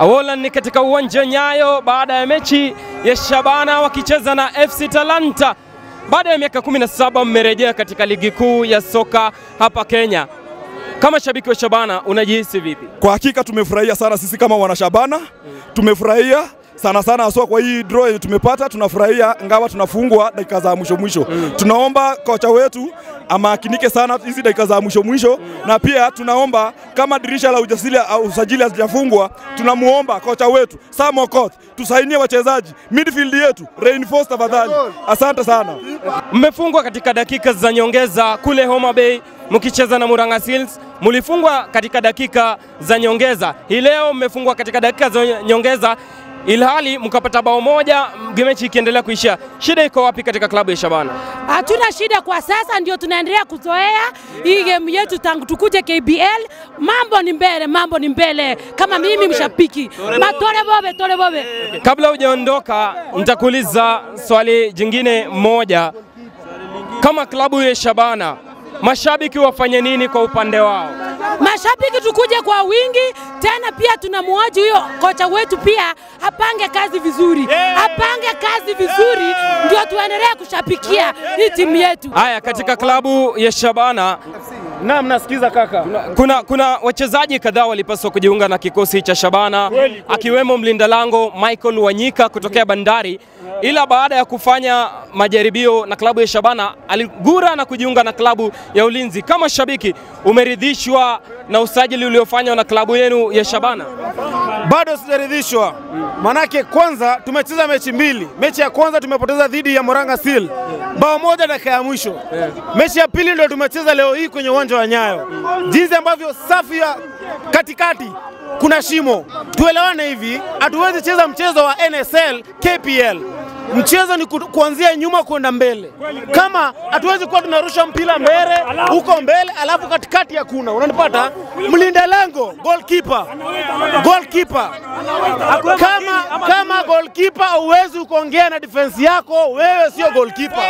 Awola ni katika uwanja Nyayo baada ya mechi ya Shabana wakicheza na FC Talanta. Baada ya miaka 17 mmerejea katika ligi kuu ya soka hapa Kenya. Kama shabiki wa Shabana unajihisi vipi? Kwa hakika tumefurahia sana sisi kama wanashabana, tumefurahia sana sana haswa kwa hii draw yenye tumepata. Tunafurahia ngawa tunafungwa dakika za mwisho mwisho. Tunaomba kocha wetu amakinike sana hizi dakika za mwisho mwisho, na pia tunaomba kama dirisha la ujasili au usajili hazijafungwa, tunamuomba kocha wetu Sam Okoth tusainie wachezaji midfield yetu reinforce tafadhali. Asante sana. Mmefungwa katika dakika za nyongeza kule Homa Bay mkicheza na Murang'a Seals, mlifungwa katika dakika za nyongeza. Hii leo mmefungwa katika dakika za nyongeza ilhali mkapata bao moja, mechi ikiendelea kuishia. Shida iko wapi katika klabu ya Shabana? Hatuna shida kwa sasa, ndio tunaendelea kuzoea hii game yetu tangu tukuje KBL. Mambo ni mbele, mambo ni mbele. Kama mimi mshabiki matole bobe, tole bobe. Kabla hujaondoka, nitakuuliza swali jingine moja. Kama klabu ya Shabana, mashabiki wafanye nini kwa upande wao? Mashabiki tukuje kwa wingi tena, pia tunamwoji huyo kocha wetu pia apange kazi vizuri, apange kazi vizuri, ndio tuendelee kushabikia hii timu yetu. Haya, katika klabu ya Shabana Naam, nasikiza kaka. kuna, kuna wachezaji kadhaa walipaswa kujiunga na kikosi cha Shabana akiwemo mlinda lango Michael Wanyika kutokea Bandari, ila baada ya kufanya majaribio na klabu ya Shabana aligura na kujiunga na klabu ya Ulinzi. Kama shabiki, umeridhishwa na usajili uliofanywa na klabu yenu ya Shabana? Bado sijaridhishwa, manake kwanza tumecheza mechi mbili. Mechi ya kwanza tumepoteza dhidi ya Moranga Seal bao moja dakika ya mwisho. Mechi ya pili ndio tumecheza leo hii kwenye uwanja wa Nyayo, jinsi ambavyo safu ya katikati kuna shimo. Tuelewane hivi, hatuwezi cheza mchezo wa NSL KPL. Mchezo ni ku, kuanzia nyuma kwenda mbele. Kama hatuwezi kuwa tunarusha mpira mbele huko mbele, alafu katikati hakuna, unanipata? Mlinda lango goalkeeper, goalkeeper kama kama goalkeeper huwezi kuongea na defense yako, wewe sio goalkeeper.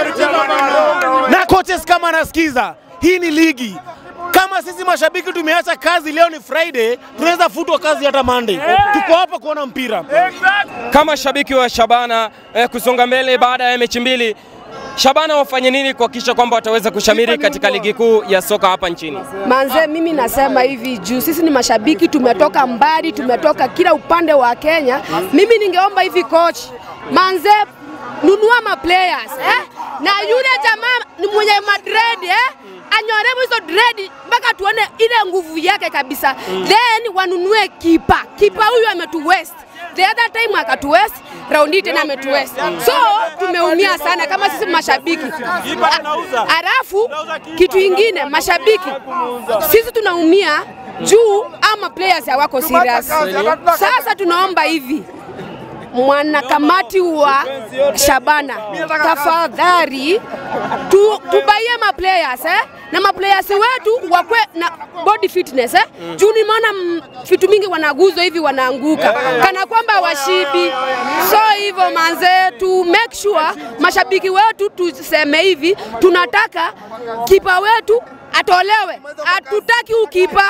Na coaches kama anasikiza, hii ni ligi. Kama sisi mashabiki tumeacha kazi, leo ni Friday, tunaweza futwa kazi hata Monday. Tuko hapa kuona mpira. Kama shabiki wa Shabana eh, kusonga mbele baada ya mechi mbili, Shabana wafanye nini kuhakikisha kwamba wataweza kushamiri katika ligi kuu ya soka hapa nchini? Manze, mimi nasema hivi juu sisi ni mashabiki, tumetoka mbali, tumetoka kila upande wa Kenya. Mimi ningeomba hivi coach, manze, nunua ma players eh? na yule jamaa ni mwenye madred eh? anyoremo hizo dread mpaka tuone ile nguvu yake kabisa, then wanunue kipa. Kipa huyu ametu waste the other time akatu waste, raundi hii tena ametu waste, so tumeumia sana kama sisi mashabiki. A- Halafu kitu ingine mashabiki, sisi tunaumia juu ama players hawako serious. Sasa tunaomba hivi mwanakamati wa Shabana, tafadhali tu, tubaie ma players eh? na ma players wetu wakwe na body fitness eh? juu nimeona mm, vitu mingi wanaguzwa hivi wanaanguka kana kwamba washibi. So hivyo manze, tu make sure mashabiki wetu tuseme hivi, tunataka kipa wetu atolewe, hatutaki ukipa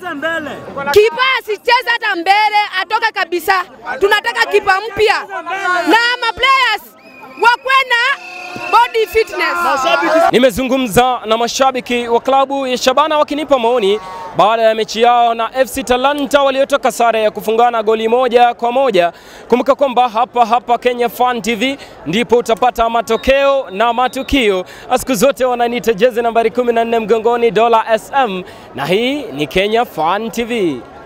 kipa asicheze hata mbele, atoke kabisa. Tunataka kipa mpya na ma players wakwe na body fitness. Nimezungumza na mashabiki wa klabu ya Shabana wakinipa maoni baada ya mechi yao na FC Talanta waliotoka sare ya kufungana goli moja kwa moja. Kumbuka kwamba hapa hapa Kenya Fan TV ndipo utapata matokeo na matukio. Siku zote wananiita jezi nambari 14 mgongoni Dola SM, na hii ni Kenya Fan TV.